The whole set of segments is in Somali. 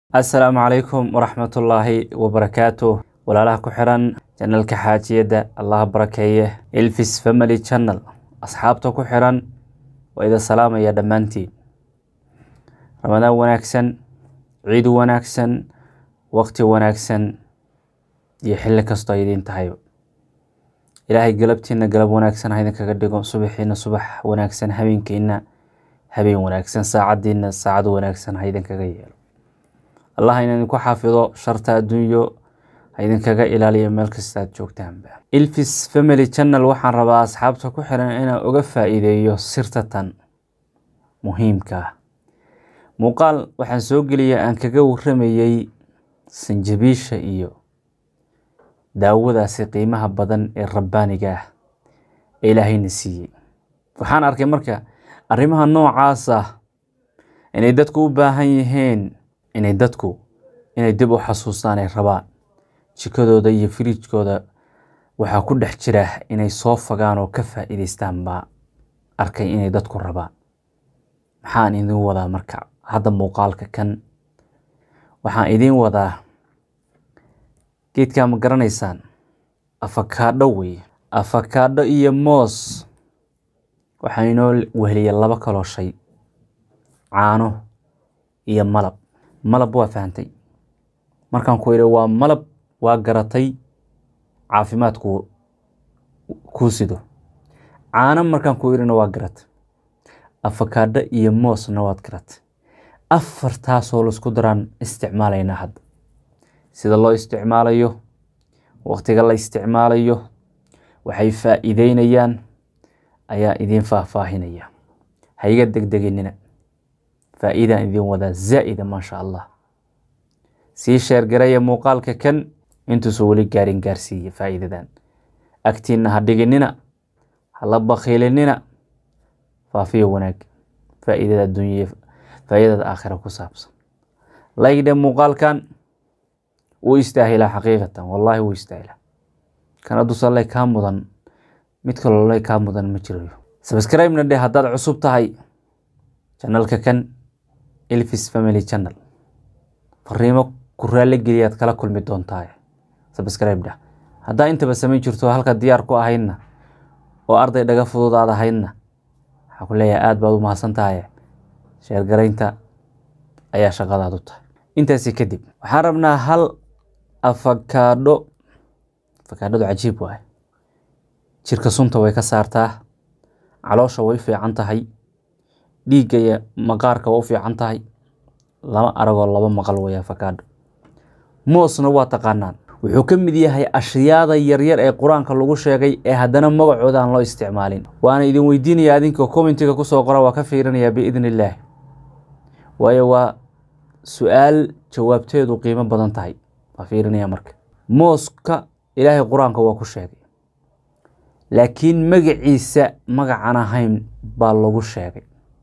assalaamu calaykum waraxmatullaahi wabarakaatuh walaalaha ku xiran janalka xaajiyadda allaha barakeeye ilfis family channel asxaabta ku xiran waa ida salaamaya dhammaantiin ramadaan wanaagsan ciid wanaagsan waqti wanaagsan iyo xilli kastoo ay idiin tahay ilaahay galabtiina galab wanaagsan ha idinkaga dhigo subaxiina subax wanaagsan habeenkiina habeen wanaagsan saacadiina saacad wanaagsan ha idinkaga yeelo allah ina idinku xaafido sharta adduunyo ha idinkaga ilaaliyo meel kasta aad joogtaanba ilfis family channel waxaan rabaa asxaabta ku xiran inaan uga faa-iideeyo sirta tan muhiimka ah muuqaal waxaan soo geliyay aan kaga waramayey sanjabiisha iyo daawadaasi qiimaha badan ee rabbaaniga ah ee ilaahayna siiyey waxaan arkay marka arrimaha noocaas ah inay dadku u baahan yihiin inay dadku inay dib u xasuustaan ay rabaan jikadooda iyo firiijkooda waxaa ku dhex jira inay soo fagaan oo ka faa'iidaystaan baa arkay inay dadku rabaan maxaan idin wadaa marka hadda muuqaalka kan waxaan idiin wadaa geedkaa ma garanaysaan afakaadho wey afakaadho iyo moos waxaa inoo weheliya laba kaloo shay caano iyo malab malab waa fahantay markaan ku idhi waa malab waa garatay caafimaadku kuu sido caano markaan ku idhina waa garatay afakaadho iyo moosna waad garatay afartaasoo laisku daraan isticmaalaynaa hadda sida loo isticmaalayo waqtiga la isticmaalayo waxay faa'iideynayaan ayaa idiin faahfaahinaya ha iga degdeginina faa'iidaan idiin wadaa zaa'ida maasha allah sii sheergaraya muuqaalka kan intuusan weli gaarin gaarsiiya faa'iidadan agtiinna ha dhiginina hala bakhiilinina faafiyo wanaag faa'iidada adduunya faa'iidada aakhira ku saabsan laygdhe muuqaalkan wuu istaahilaa xaqiiqatan wallaahi wuu istaahilaa kana dusallay kaa mudan mid kalolay kaa mudan ma jirayo sabscribe-na dheh haddaad cusub tahay janalka kan ilfis family channel fariimo ku raalli geliyaad kala kulmi doontaa sabscribe dheh haddaa intaba samayn jirto halka diyaar ku ahaydna oo arday dhaga fudud aad ahaydna waxaa ku leeyahay aada baad u mahadsan tahay sheergaraynta ayaa shaqadaad u tahay intaasi kadib waxaan rabnaa hal afakaadho afakaadhadu cajiib waaye jirka sunta way ka saartaa caloosha way fiican tahay dhiigga iyo maqaarka waa u fiican tahay lama aragoo laba maqal way afakaadho moosna waa taqaanaan wuxuu ka mid yahay ashyaada yaryar ee qur-aanka lagu sheegay ee haddana magacooda aan loo isticmaalin waana idin weydiinaya adinka commentiga kusoo qora waa ka fiirinayaa biidn illaah waayo waa su-aal jawaabteedu qiimo badan tahay waa fiirinaya marka mooska ilaahay qur-aanka waa ku sheegay laakiin magaciisa magacan ahayn baa lagu sheegay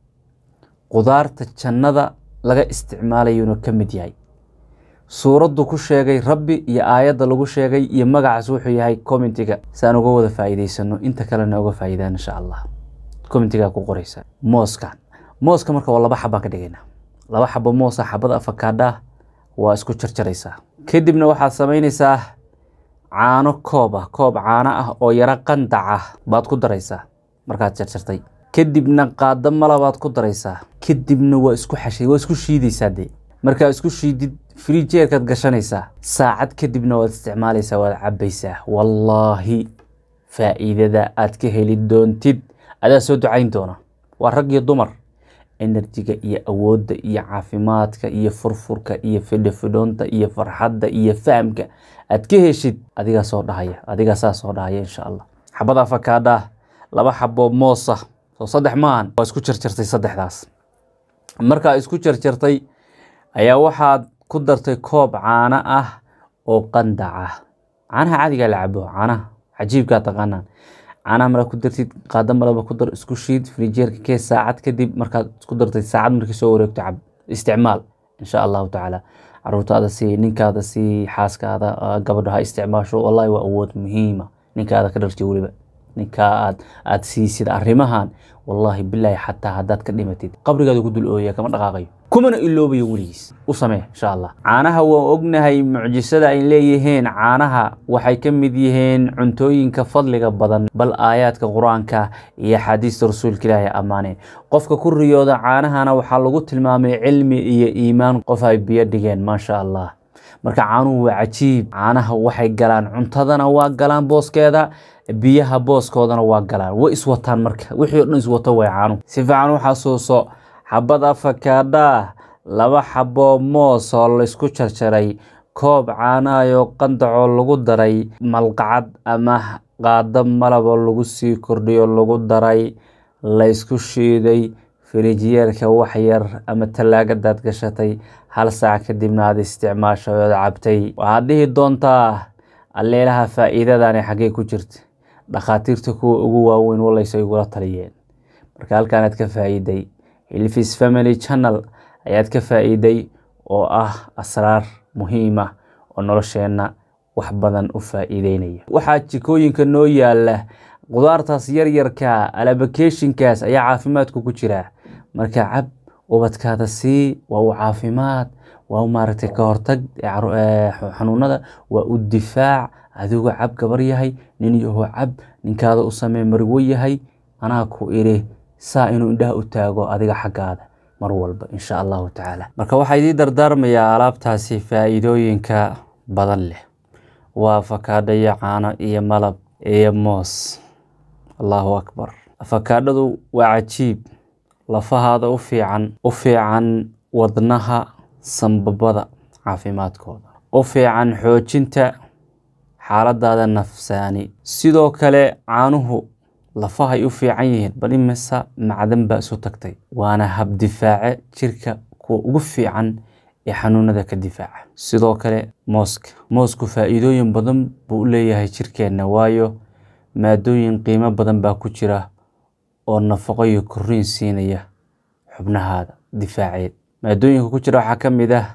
qudaarta jannada laga isticmaalayuuna ka mid yahay suuraddu ku sheegay rabbi iyo aayadda lagu sheegay iyo magacaas wuxuu yahay commentiga si aan uga wada faa'iidaysano inta kalena uga faa'iidaan insha allah commentigaa ku qoraysa mooskan mooska marka waa laba xabaan ka dhigaynaa laba xabo moosa xabada afakaadhaah waa isku jarjaraysaa kadibna waxaad samaynaysaa caano koob ah koob caano ah oo yaro qandac ah baad ku daraysaa markaad jarjartay kadibna qaado malabaad ku daraysaa kadibna waa isku xashay waa isku shiidaysaa dee markaa isku shiidid frijeerkaad gashanaysaa saacad kadibna waad isticmaalaysaa waad cabaysaa wallaahi faa'iidada aad ka heli doontid adaa soo ducayn doona waa rag iyo dumar enerjiga iyo awoodda iyo caafimaadka iyo furfurka iyo fidhofidhoonta iyo farxadda iyo fahamka aad ka heshid adigaa soo dhahaya adigaa saa soo dhahaya insha allah xabada afakaadhaah laba xabo moosa soo saddex maahan waa isku jarjartay saddexdaas markaa isku jarjartay ayaa waxaad ku dartay koob caano ah oo qandac ah caanaha caadigaa la cabo caanaha cajiibkaa taqaanaan caanaha markaa ku dartid qaado malaba ku dar isku shiid frijeerka kee saacad kadib markaad isku dartay saacad markii soo wareegto cab isticmaal insha allahu tacaala caruurtaada sii ninkaada sii xaaskaada gabadho ha isticmaasho wallahi waa awood muhiima ninkaada ka dharji weliba ninkaa aad aad siisid arrimahan wallaahi bilaahi xataa haddaad ka dhimatid qabrigaada ku dul ooya kama dhaqaaqayo kumana iloobayo weligiis u samee insha allah caanaha waan ognahay mucjisada ay leeyihiin caanaha waxay ka mid yihiin cuntooyinka fadliga badan bal aayaadka qur-aanka iyo axaadiista rasuulka ilaahi ammaaneen qofka ku riyooda caanahana waxaa lagu tilmaamay cilmi iyo iimaan qof ay biyo dhigeen maasha allah marka caanuhu waa cajiib caanaha waxay galaan cuntadana waa galaan booskeeda biyaha booskoodana waa galaan way iswataan marka wixii o dhan iswato way caanuhu si fiican u xasuuso xabad afakaadhaa laba xaboo moos oo laysku jarjaray koob caanaayoo qandacoo lagu daray malqacad ama qaado malaboo lagu sii kordhiyo lagu daray laysku shiiday firijiyeerka wax yar ama tallaagadaad gashatay hal saac kadibna aad isticmaashay ood cabtay waxaad dhihi doontaa alleelaha faa'iidadani xaggee ku jirta dhakhaatiirta kuwa ugu waaweyn walaysa igula taliyeen marka halkaanaad ka faa'iiday hilfis family channel ayaad ka faa'iiday oo ah asraar muhiim ah oo nolosheenna wax badan u faa'iideynaya waxaa jikooyinka noo yaala qudaartaas yaryarka alabakeshinkaas ayaa caafimaadku ku jira marka cab ubadkaada sii waa u caafimaad waa u maaragtay ka hortag xanuunada waa u difaac adigu cab gabar yahay nin yaho cab ninkaada u samee marwo yahay anaa ku iri saa inuu indhaha u taago adiga xaggaada mar walba insha allahu tacaala marka waxaa idii dardaarmayaa alaabtaasi faa'iidooyinka badan leh waa afakaadho iyo caano iyo malab iyo moos allahu akbar afakaadhadu waa cajiib lafahaada u fiican u fiican wadnaha sambabada caafimaadkooda u fiican xoojinta xaaladaada nafsaani sidoo kale caanuhu lafahay u fiican yihiin bal imisa macdan baa isu tagtay waana habdifaace jirka kuwa ugu fiican ee xanuunada ka difaaca sidoo kale mooska moosku faa'iidooyin badan buu u leeyahay jirkeenna waayo maadooyin qiimo badan baa ku jira oo nafaqo iyo koriin siinaya xubnahaada difaaceed maadooyinka ku jira waxaa ka mid ah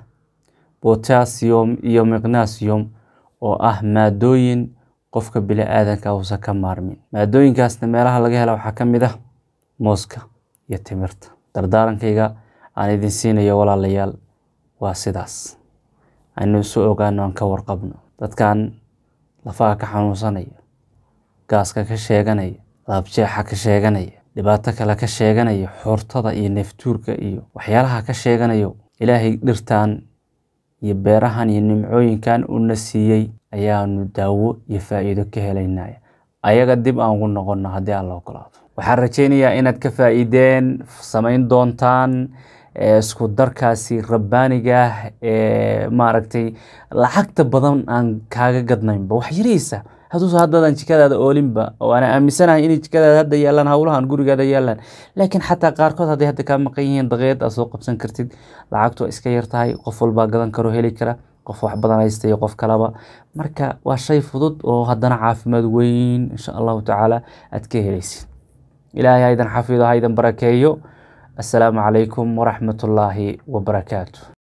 botassium iyo magnasium oo ah maadooyin qofka bini aadanka uusan ka maarmin maadooyinkaasna meelaha laga hela waxaa ka mid ah mooska iyo timirta dardaarankayga aan idin siinayo walaalayaal waa sidaas aynu isu ogaano aan ka warqabno dadkan lafaha ka xanuunsanaya gaaska ka sheeganaya laabjeexa ka sheeganaya dhibaato kale ka sheeganaya xoortada iyo neeftuurka iyo waxyaalaha ka sheeganayo ilaahay dhirtan iyo beerahan iyo nimcooyinkan una siiyey ayaanu daawo iyo faa'iido ka helaynaya ayaga dib aan ugu noqono haddii aan la ogolaado waxaan rajaynayaa inaad ka faa'iideen samayn doontaan isku darkaasi rabbaaniga ah ee maaragtay lacagta badan aan kaaga gadnaynba wax yariisa hadduuse haddaadan jikadaada oolinba oo aan aaminsanahay inay jikadaada hadda yaalaan howlahan gurigaada yaalaan laakiin xataa qaarkood hadday hadda kaa maqan yihiin daqiiqad aad soo qabsan kartid lacagtu waa iska yar tahay qof walbaa gadan karo heli kara qof wax badan haysta iyo qof kalaba marka waa shay fudud oo haddana caafimaad weyn insha allahu tacaala aad ka helaysid ilaahay haydan xafido haydan barakeeyo assalaamu calaykum waraxmatullaahi wabarakaatu